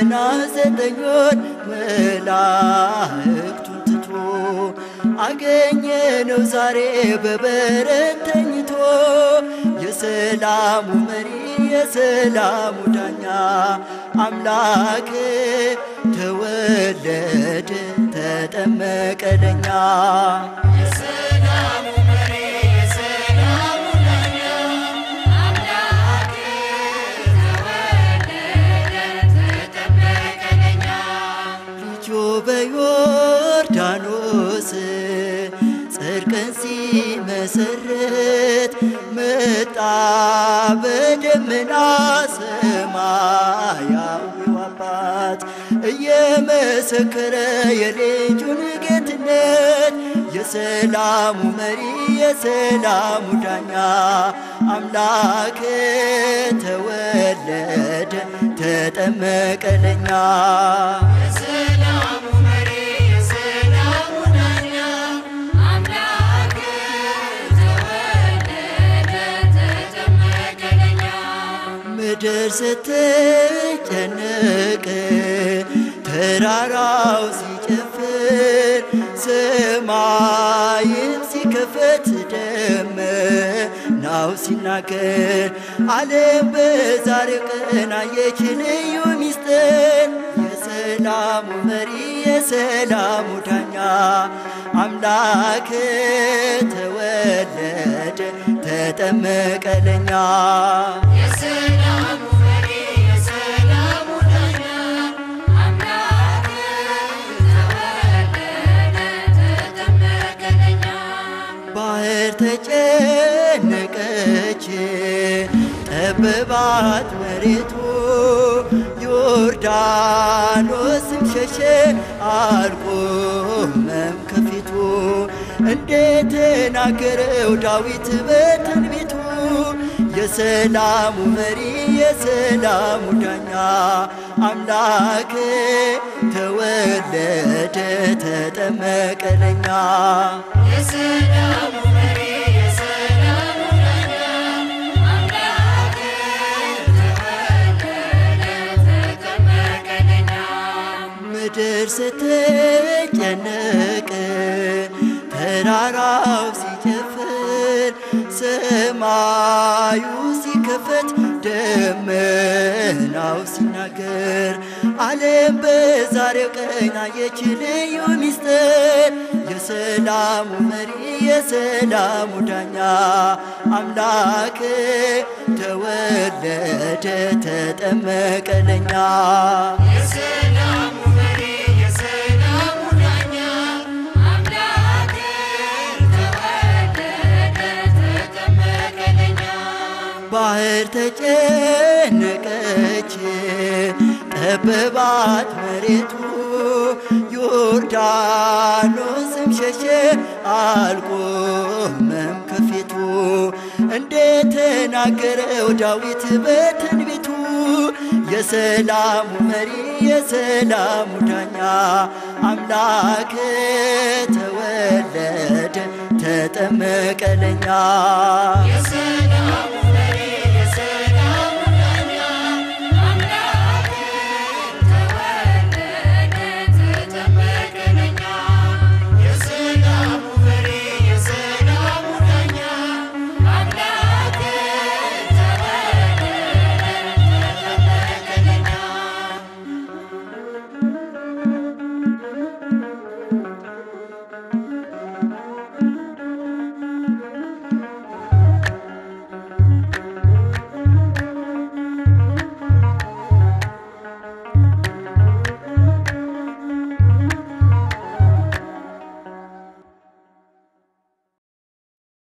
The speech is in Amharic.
ገና ዘጠኝ ወር መላእክቱን ትቶ አገኘነው ዛሬ በበረት ተኝቶ የሰላሙ መሪ የሰላሙ ዳኛ አምላክ ተወለደ ተጠመቀ ለኛ ልጁ በዮርዳኖስ ጽድቅን ሲመሰርት መጣ በደመና ሰማያዊው አባት እየመሰከረ የልጁን ጌትነት የሰላሙ መሪ የሰላሙ ዳኛ አምላክ ተወለደ ተጠመቀ ለኛ ምድር ስትጨነቅ ተራራው ሲጨፍር ሰማይም ሲከፈት ደመናው ሲናገር ዓለም በዛሬው ቀን አየች ልዩ ሚስጥር የሰላሙ መሪ የሰላሙ ዳኛ አምላክ ተወለደ ተጠመቀ ለኛ ባህር ተጨነቀች ጠበባት መሬቱ ዮርዳኖስም ሸሸ አልቆመም ከፊቱ እንደተናገረው ዳዊት በትንቢቱ የሰላሙ መሪ የሰላሙ ዳኛ አምላክ ተወለደ ተጠመቀ ለኛ ምድር ስትጨነቅ ተራራው ሲጨፍር ሰማዩ ሲከፈት ደመናው ሲናገር ዓለም በዛሬው ቀን አየች ልዩ ሚስጥር የሰላሙ መሪ የሰላሙ ዳኛ አምላክ ተወለደ ተጠመቀ ለኛ ባህር ተጨነቀች ጠበባት መሬቱ ዮርዳኖስም ሸሸ አልቆመም ከፊቱ እንደተናገረው ዳዊት በትንቢቱ የሰላሙ መሪ የሰላሙ ዳኛ አምላክ ተወለደ ተጠመቀ ለኛ